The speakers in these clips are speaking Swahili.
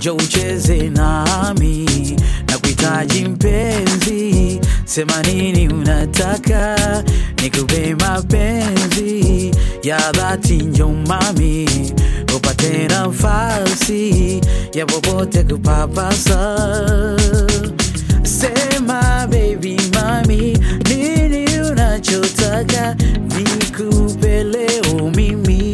jo ucheze nami na kuhitaji mpenzi, sema nini unataka nikupe mapenzi ya dhati, njo mami upate nafasi ya popote kupapasa. Sema baby mami, nini unachotaka nikupe leo mimi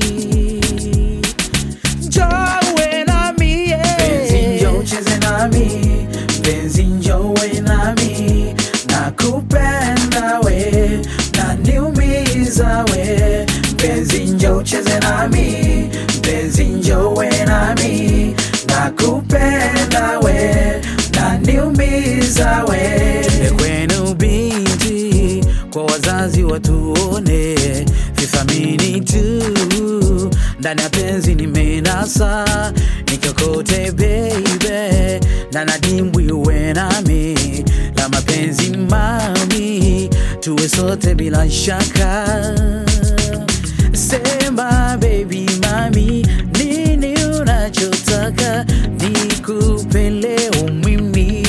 Joe nami Penzi njo cheze nami Penzi njowe nami Nakupenda we Naniumiza we Penzi njo cheze nami Penzi njowe nami Nakupenda we Naniumiza we Tume kwenu binti Kwa wazazi watuone Vithamini tu ndani ya penzi nimenasa nikokote baby na nadimbwi uwe nami la mapenzi mami tuwe sote bila shaka sema baby mami nini unachotaka nikupe leo mimi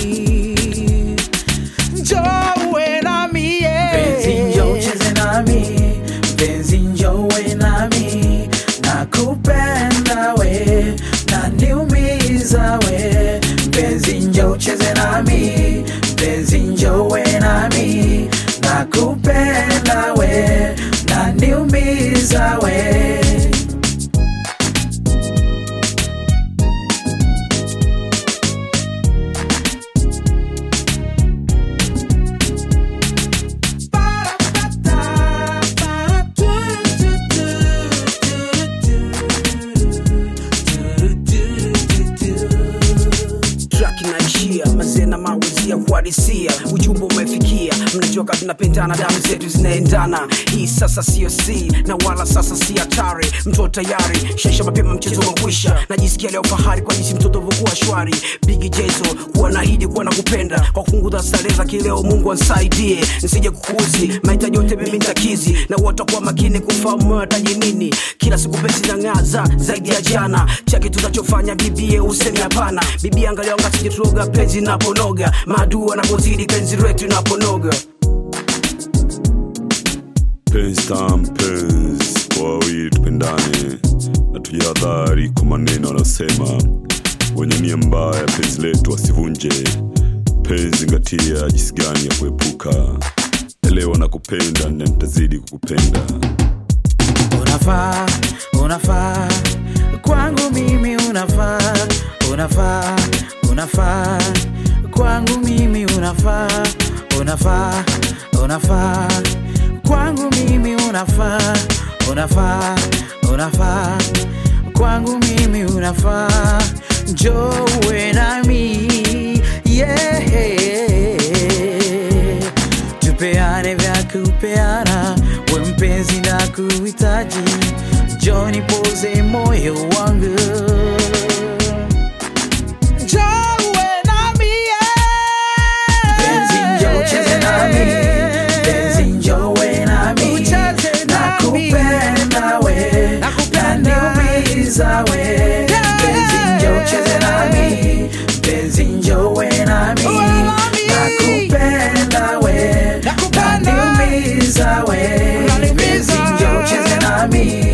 Joe nami yeah. Penzi njo cheze nami Penzi njowe nami Nakupenda we Naniumiza we Penzi njo cheze nami Penzi njowe nami Nakupenda we Naniumiza we track inaishia mazee na mawizia kuadisia ujumbe umefikia mnajua kama tunapendana damu zetu zinaendana hii sasa sio si na wala sasa si hatari mtoto tayari shesha mapema mchezo umekwisha najisikia leo fahari kwa jinsi mtoto vokuwa shwari bigi jezo kuwa naahidi kuwa na kupenda kwa kupunguza starehe za kileo mungu ansaidie nsije kukuzi mahitaji yote mimi ntakizi na watakuwa makini kufahamu wataji nini kila siku pesi na ng'aza zaidi ya jana chake tunachofanya bibie useme hapana bibi angalia wangasije tuoga penzi naponoga maadui wanapozidi penzi letu naponoga penzi tam penzi kwa wawili tupendane na tujihadhari kwa maneno wanayosema wenye nia mbaya penzi letu wasivunje penzi ngatia jinsi gani ya kuepuka elewa na kupenda na nitazidi kukupenda unafaa unafaa kwangu mimi unafaa unafaa unafaa kwangu mimi unafaa unafaa unafaa kwangu mimi unafaa unafaa unafaa kwangu mimi unafaa njowe nami yeah tupeane vya kupeana we mpenzi na kuhitaji joni poze moyo wangu Jowe nami, yeah. Penzi njoo cheze nami, penzi njowe nami, Ucheze nami. nakupenda we, Nakupenda. naniumiza we. Yeah. Penzi njoo cheze nami, penzi njowe nami, Uwe nami. nakupenda we, Nakupenda. naniumiza we. Unaniumiza. Penzi njoo cheze nami,